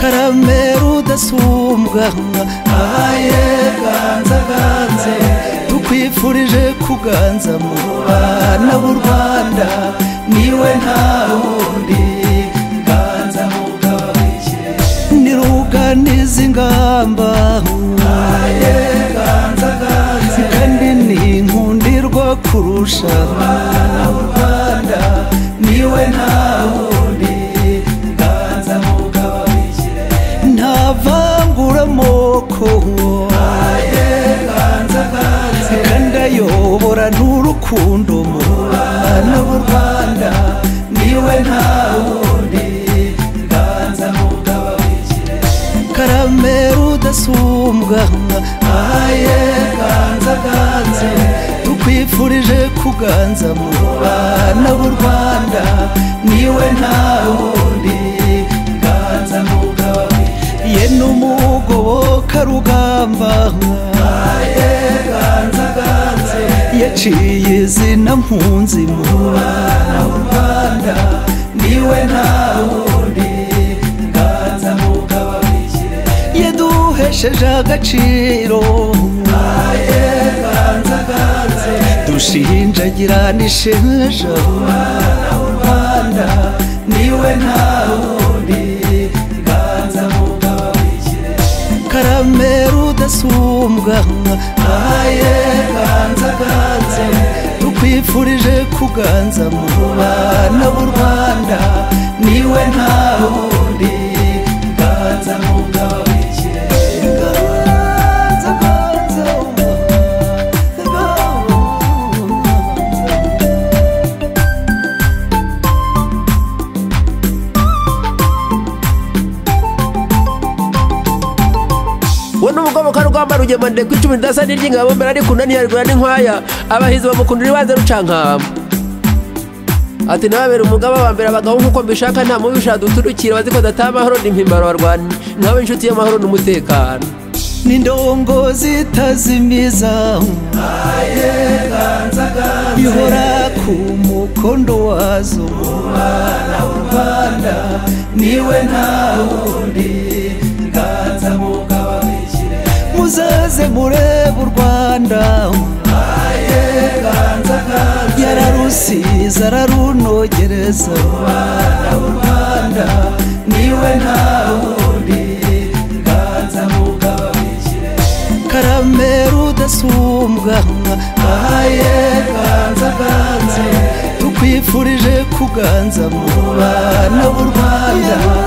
karamera udasumbwa ahaye ganzaganze tukwifurije kuganza mu bana b'u rwanda niwe nta wundi ganza mugabikire ni ruganiza ingamba ahaye ganzaganze kandi ni inkundirwa kurusha abana b'u rwanda niwe nta wundi ganza mugabikire nta vangura amoko ahaye ganzaganze kandi ayobora n'urukundo mu bana b'u rwanda niwe nta wundi ganza mugabikire karamera udasumbwa ahaye ganza ganze tukwifurije kuganza mu bana b'u rwanda niwe nta wundi ganza mugabe ye n'umugoboka rugamba ahaye ganza ganze yaciye izina mpunzi mu bana b'u rwanda niwe nta wundi ganza mugabikire yaduhesheje agaciro aye ganza ganze dushinjagira nisheja umwana w'u rwanda niwe nta wundi ganza mugabikire karamera udasumbwa aye ganza ganze tukwifurije kuganza mu bana b'u rwanda niwe nta wundi ganza mugabikire ganza ganza ganza we n'umugoboka rwamba rugemande ku icumi ridasa n'iry'ingabo mbere ari kunaniya rigura n'inkwaya abahizi bamukundira ibanze rucankamba ati nababera umugaba wa mbere abagabo nk'uko mbishaka nta mubisha duturukira baziko dataha amahoro ni mpimbaro barwanyi nkabe inshuti y'amahoro n'umutekano ni ndongozi itazimiza ihora ku mukondo wazo umwana w'u rwanda niwe nta wundi ganza mugabikire muzaze murebe u rwanda yararusize ararunogereza umwana w'u rwanda niwe nta wundi ganza mugabikire karamera udasumbwa ahaye ganza ganze tukwifurije kuganza mu bana b'u rwanda